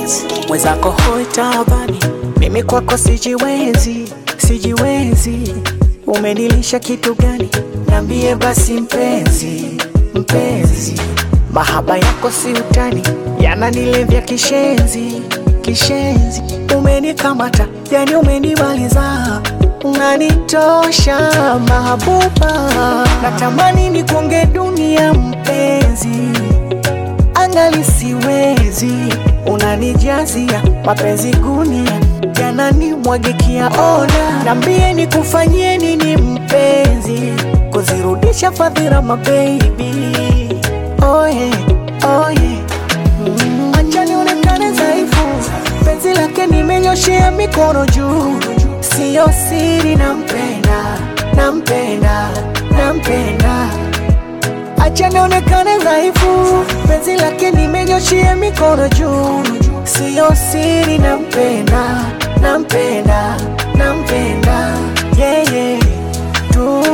Beats. mwenzako hoi tabani, mimi kwako sijiwezi, sijiwezi. Umenilisha kitu gani? Niambie basi mpenzi, mpenzi. Mahaba yako si utani, yananilevya kishenzi, kishenzi. Umenikamata, yani umenimaliza, unanitosha mahabuba. Natamani nikonge dunia mpenzi angali siwezi, unanijazia mapenzi gunia, yananimwagikia ona. Nambie nikufanyie nini mpenzi, kuzirudisha fadhila mabebi. Oye, oye, mm. acha nionekane dhaifu, penzi lake nimenyoshea mikono juu, siyo siri, nampenda, nampenda, nampenda acha nionekane dhaifu, penzi lake nimenyoshia mikono juu, siyo siri, nampenda, nampenda, nampenda yeye tu.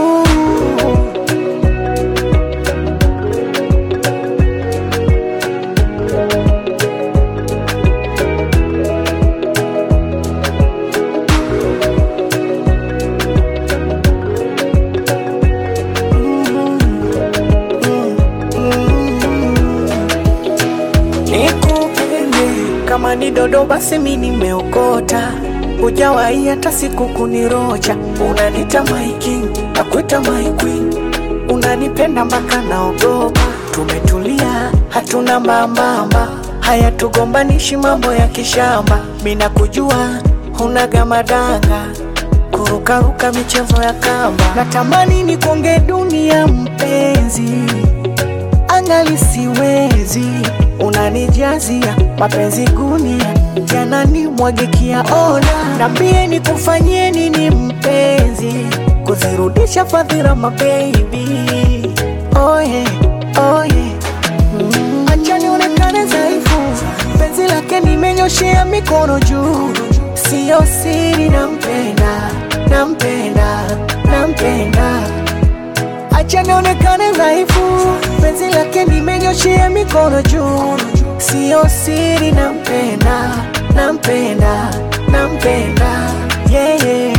Nikupende kama ni dodo, basi mi nimeokota, hujawahi hata siku kunirocha. Unanita my king, nakuita my queen, unanipenda mpaka naogopa. Tumetulia, hatuna mambamba, haya tugombanishi mambo ya kishamba. Mi nakujua hunaga madanga, kurukaruka michezo ya kamba. Natamani nikonge dunia mpenzi angali siwezi, unanijazia mapenzi gunia, yananimwagikia ona. Nambie nikufanyie nini mpenzi, kuzirudisha fadhila mabebi. Oye, oye, mm. acha nionekane dhaifu, penzi lake nimenyoshea mikono juu, siyo siri, nampenda, nampenda, nampenda acha nionekane dhaifu, penzi lake nimenyoshea mikono juu, siyo siri, nampenda, nampenda, nampenda yeye yeah, yeah.